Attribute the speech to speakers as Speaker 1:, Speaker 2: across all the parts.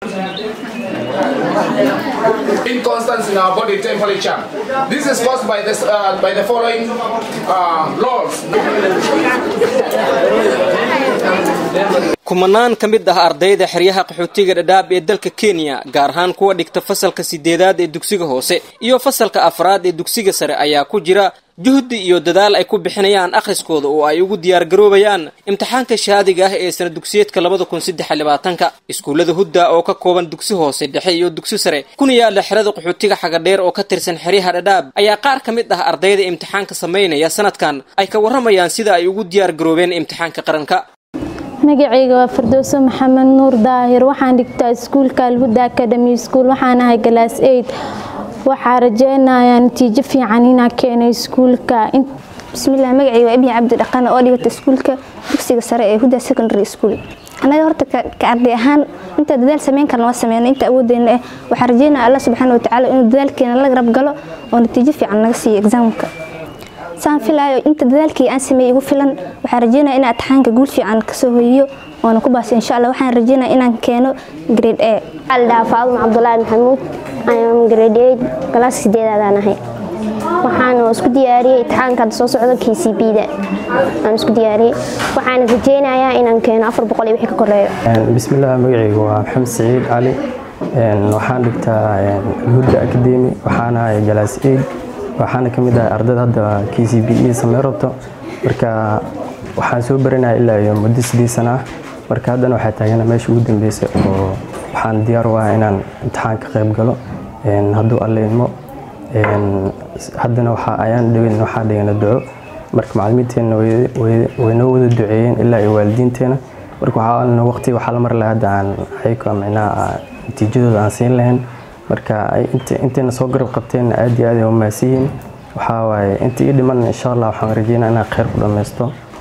Speaker 1: Inconstance in our body temperature. This is caused by, this, uh, by the following uh, laws.
Speaker 2: kumanaan ka mid ah ardayda xeryaha qaxootiga dhadhaab ee dalka kenya gaar ahaan kuwa dhigta fasalka sideedaad ee dugsiga hoose iyo fasalka afraad ee dugsiga sare ayaa ku jira juhdi iyo dadaal ay ku bixinayaan akhriskooda oo ay ugu diyaargaroobayaan imtixaanka shahaadiga ah ee sana dugsiyeedka labada kun saddex iyo labaatanka iskuullada hudda oo ka kooban dugsi hoose dhexe iyo dugsi sare kuna yaala xerada qaxootiga xagadheer oo ka tirsan xeryaha dhadhaab ayaa qaar ka mid ah ardayda imtixaanka samaynaya sanadkan ay ka warramayaan sida ay ugu diyaargaroobeen imtixaanka qaranka
Speaker 3: magacayga waa firdowso maxamed nuur daahir waxaan dhigtaa iskuulka alhuda academy school waxaan ahay galaas eid waxaa rajeynayaa natiijo fiican inaa keenay iskuulka
Speaker 4: bismillaah magacayga waa ibni cabdi dhaqane oo dhigata iskuulka dugsiga sare ee huda secondary school annaga horta ka arday ahaan inta dadaal sameyn karna waa sameyna inta awoodeyna eh waxaan rajeynaya allah subxaana watacaala inuu dadaalkeena la garab galo oo natiijo fiican naga siiyo exaamka saan filaayo inta dadaalkii aan sameeyey igu filan waxaan rajeynaya inaan atixaanka guul fiican kasoo hoyiyo oona ku baasay insha allah waxaan rajeynaya inaan keeno grade a
Speaker 5: aldhaa faaduma cabdulaahi maxamuud ayam grade eight galaas sideedaadaan ahay waxaan isku diyaariyey itixaanka hadda soo socdo k c b da aan isku diyaariyey waxaan rajeynayaa inaan keeno afar boqol iyo wixii ka koreeyo
Speaker 6: bismillaah magacaygu waa maxamed saciid cali waxaan dhigtaa hurda academy waxaan ahay galaas eid waxaana ka mid ahay ardayda hadda k c b e samey rabto marka waxaan soo baranaya ilaa iyo muddo sideed sana ah marka haddana waxaa taagana meesha ugu dambeysay oo waxaan diyaar u ahaa inaan imtixaan ka qayb galo hadduu alle idmo haddana waxa ayaan dhawin waxaa dhigana duco marka macalimiinteenna waynoo wada duceeyeen ilaa iyo waalidiinteena marka waxaa waqti waxaa la mari lahaa hadda aan ayagoo micnaha natiijadooda aan siin lahayn marka intayna soo garab qabteen aad iyo aad ay umaadsan yihiin waxaa waaye inta ii dhiman insha allah waxaan rajeynaa inaan kheyr ku dhammaysto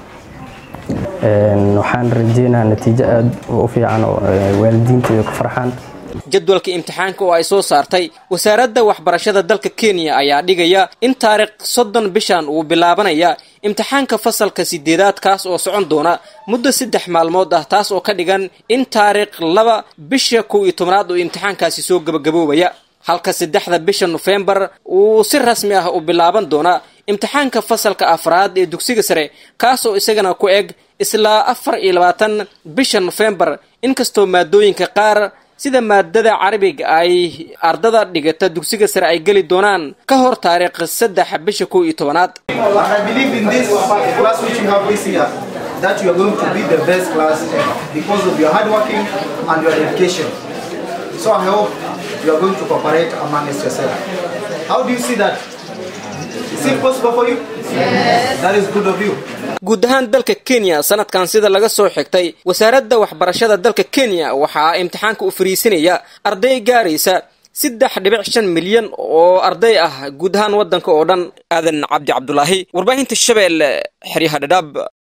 Speaker 6: waxaan rajeynaa natiijo aad u fiican oo waalidiinteeda ku farxaan
Speaker 2: jadwalka imtixaanka oo ay soo saartay wasaaradda waxbarashada dalka kenya ayaa dhigaya in taariikh soddon bishan uu bilaabanaya imtixaanka fasalka sideedaad kaas oo socon doona muddo saddex maalmood ah taas oo ka dhigan in taariikh laba bisha kow iyo tobnaad oo imtixaankaasi soo gabagaboobaya halka saddexda bisha nofembar uu si rasmi ah u bilaaban doona imtixaanka fasalka afraad ee dugsiga sare kaasoo isagana ku eg isla afar iyo labaatan bisha nofembar inkastoo maadooyinka qaar sida maadada carabiga ay ardada dhigata dugsiga sare ay geli doonaan ka hor taariikh saddex bisha kow iyo tobanaad
Speaker 7: that you are going to be the best class because of your hard working and your dedication. So I hope you are going to cooperate amongst yourself. How do you see that? Is it possible for you? Yes. That is good of you.
Speaker 2: guud ahaan dalka kenya sanadkan sida laga soo xigtay wasaaradda waxbarashada dalka kenya waxaa imtixaanka u fariisinaya arday gaaraysa saddex dhibic shan milyan oo arday ah guud ahaan waddanka oo dhan aadan cabdi cabdulaahi warbaahinta shabeelle xeryaha dhadhaab